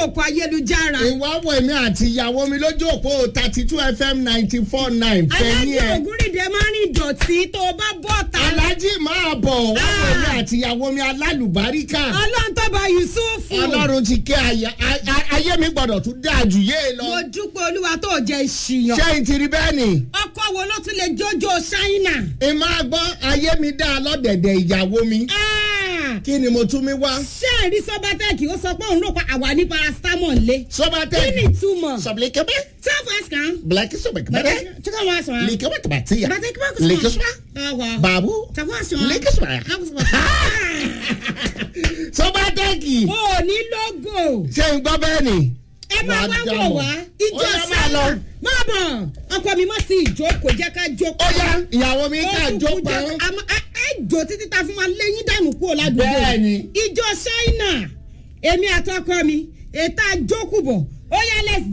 òpó ayélujára. ìwà wọ èmi àti ìyàwó mi lójú òpó thirty two fm ninety four nine fẹ̀yìn alájẹ ẹ̀. ògúnrìndé máa ń rìn dọ̀tí tó o bá bọ̀ ta. alájí máa bọ̀ wá wọ Ah. èmi àti ìyàwó mi alálùbáríkà. ọlọ́run tó bá yusufu. ọlọ́run ti kẹ́ àyà- a- a- ayé mi gbọ́dọ̀ tún dáa jù yé mo lọ. dúpẹ́ olúwa tó jẹ́ ìṣìyàn. ṣé n ti rí bẹ́ẹ̀ ni. ọkọ wo ló tún lè jójó ṣáínà. ìmọ̀ gbọ́ ayé mi dáa lọ́dẹ̀dẹ̀ ìyàwó mi. Ah, kí ni mo tún mi wá. ṣé ẹ̀rí sọ́bátẹ́ẹ̀kì ó sọ pé òun ló pa àwa ní paracetamol lé. sọ́bàtẹ́ kí ni ìtumọ̀. sọ̀bìlìkẹ́bẹ́ self-ask kan. bìlẹ̀kì sọ̀bìlìkẹ́bẹ́ tí kò wá sọ. lìkẹ́bẹ́ tàbátìyà Bàtẹ́ kí wọ́n kò sọ. lìkẹ́sùmá Ọwọ́. bàbú Tàbí sọ. lìkẹ́sùmá. sọ́bàtẹ́kì O ò ní lógò. ṣé n gbọ́ bẹ́ẹ̀ ni. Ẹ máa Wàá wá wò dáhùn. wá. Ìjọ Ó yá, máa lọ. sáyà. Má bọ̀. Ọkọ mi má sí ìjókòó jẹ́ ká jókòó. ó yá ìyàwó mi ká Ó kúkú jó pa jẹ́- àmọ́ ẹ ẹ jò títí ta fún wa lẹ́yìn dànù kúrò ládùúgbò. Bẹ́ẹ̀ni. Ìjọ Ṣáínà. Èmi àtọkọ mi. Ètò àjókùbọ̀. Ó yá let's